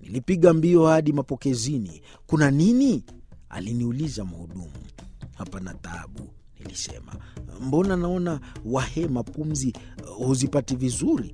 Nilipiga mbio hadi mapokezini. Kuna nini? aliniuliza mhudumu. Hapana taabu, nilisema. Mbona naona wahema pumzi uh, huzipati vizuri?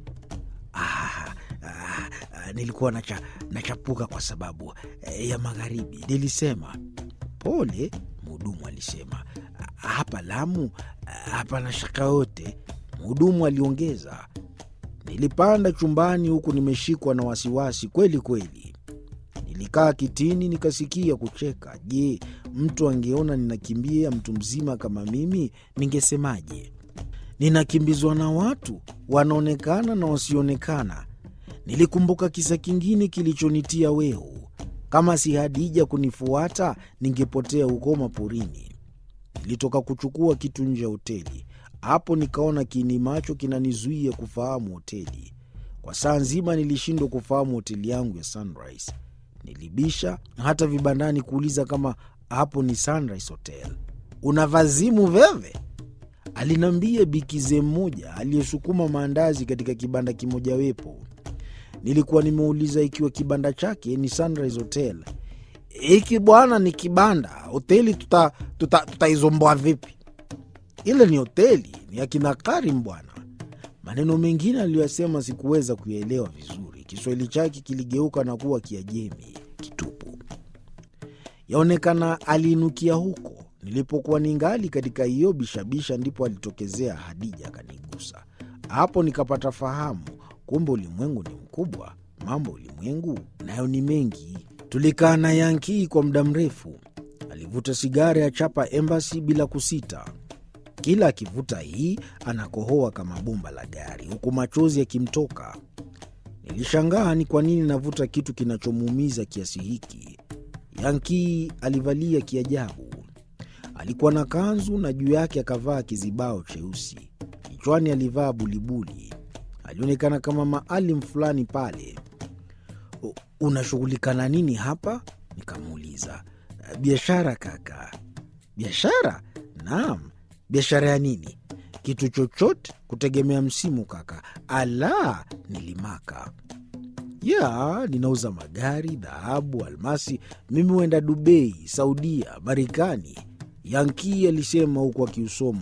Ah, ah, ah, nilikuwa nacha, nachapuka kwa sababu eh, ya magharibi, nilisema. Pole, mhudumu alisema. Hapa Lamu hapana shaka yote, mhudumu aliongeza. Nilipanda chumbani huku nimeshikwa na wasiwasi kweli kweli. Nilikaa kitini nikasikia kucheka. Je, mtu angeona ninakimbia mtu mzima kama mimi, ningesemaje? Ninakimbizwa na watu wanaonekana na wasioonekana. Nilikumbuka kisa kingine kilichonitia wehu. Kama si Hadija kunifuata, ningepotea huko maporini. Nilitoka kuchukua kitu nje ya hoteli. Hapo nikaona kiini macho kinanizuia kufahamu hoteli. Kwa saa nzima nilishindwa kufahamu hoteli yangu ya Sunrise. Nilibisha hata vibandani kuuliza kama hapo ni Sunrise Hotel. Una vazimu veve? Aliniambia bikize mmoja aliyesukuma maandazi katika kibanda kimojawepo. Nilikuwa nimeuliza ikiwa kibanda chake ni Sunrise Hotel. Hiki bwana ni kibanda, hoteli tutaizomboa tuta, tuta vipi? Ile ni hoteli, ni akina Karim bwana. Maneno mengine aliyoyasema sikuweza kuyaelewa vizuri. Kiswahili chake kiligeuka na kuwa Kiajemi kitupu. Yaonekana aliinukia huko nilipokuwa ningali katika hiyo bishabisha, ndipo alitokezea Hadija akanigusa. Hapo nikapata fahamu, kumbe ulimwengu ni mkubwa, mambo ulimwengu nayo ni mengi. Tulikaa na Yankii kwa muda mrefu. Alivuta sigara ya chapa Embassy bila kusita. Kila akivuta hii anakohoa kama bomba la gari, huku machozi yakimtoka. Nilishangaa ni kwa nini navuta kitu kinachomuumiza kiasi hiki. Yankii alivalia kiajabu. Alikuwa na kanzu na juu yake akavaa kizibao cheusi. Kichwani alivaa bulibuli. Alionekana kama maalim fulani pale. Unashughulika na nini hapa? Nikamuuliza. Biashara kaka. Biashara? Naam. Biashara ya nini? Kitu chochote kutegemea msimu kaka. Ala, nilimaka. Ya, ninauza magari, dhahabu, almasi. Mimi huenda Dubai, Saudia, Marekani. Yankii alisema huku akiusoma